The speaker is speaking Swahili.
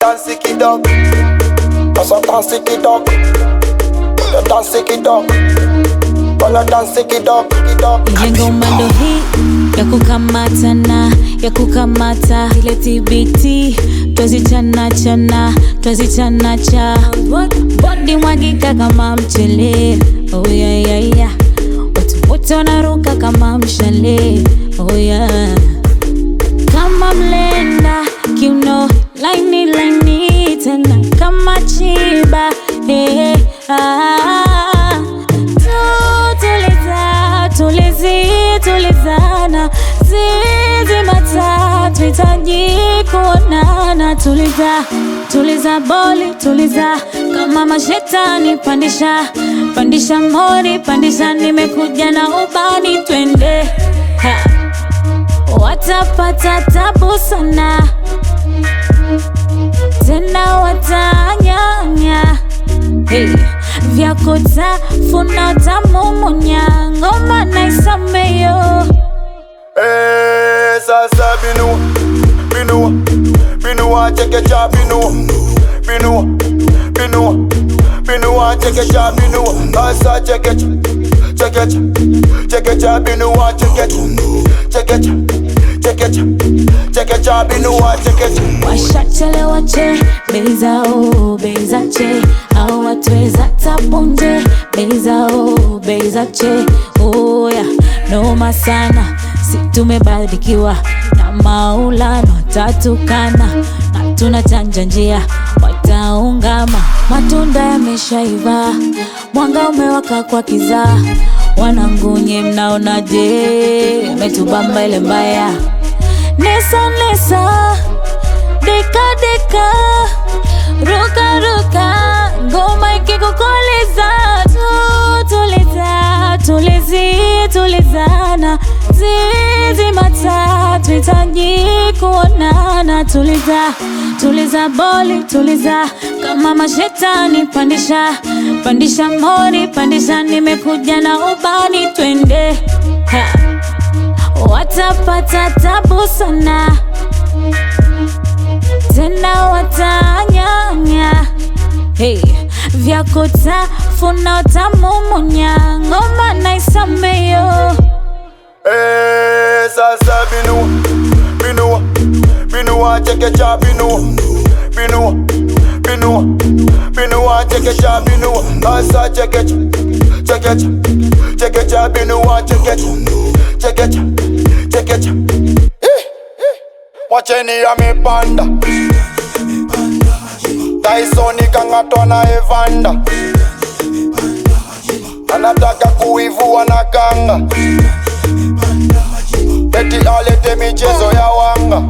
danse kidogo, sasa danse kidogo, Wala danse kidogo, wala danse kidogo kidogo. Ile ngoma ndo hii ya kukamatana ya kukamata ile TBT twazichana chana twazichana cha bodi mwagika kama mchele oh yeah, yeah, yeah. Watu wote wanaruka kama mshale oh yeah. Kama mlenda kiuno laini laini tena kama chiba hey, ah. Tutuliza, tulizi, tulizana zizi matatu hitaji kuonana tuliza tuliza boli tuliza kama mashetani pandisha pandisha mori pandisha nimekuja na ubani twende ha. watapata tabu sana tena watanyanya hey. vyako tafuna tamumunya ngoma naisameyo Eh, sasa binua, binua, binua chekecha binua, binua, binua, binua chekecha binua, sasa chekecha, chekecha, chekecha binua chekecha, chekecha, chekecha, chekecha binua chekecha. washachelewa che bei zao bei za che au watweza tapunje bei zao bei za che oya noma sana si tumebarikiwa na maulano tatukana na tunachanja njia wataungama matunda yameshaiva mwanga umewaka kwa kizaa wanangunye mnaonaje metubamba ile mbaya nesa nesa deka deka ruka ruka ngoma ikikukoleza tu tuliza tulizi tulizana zizi matatu hitaji kuonana tuliza tuliza boli tuliza kama mashetani pandisha pandisha mori pandisha nimekuja na ubani twende ha. watapata tabu sana tena watanyanya hey. vyako tafuna tamumunya ngoma naisameyo Eh, sasa binua, binua, binua chekecha binua, binua, binua, binua chekecha binua, sasa chekecha, chekecha, chekecha binua chekecha, chekecha, chekecha. Eh, eh. Mwacheni amepanda Tyson kang'atwa na Evander anataka kuivua na kanga eti alete michezo ya wanga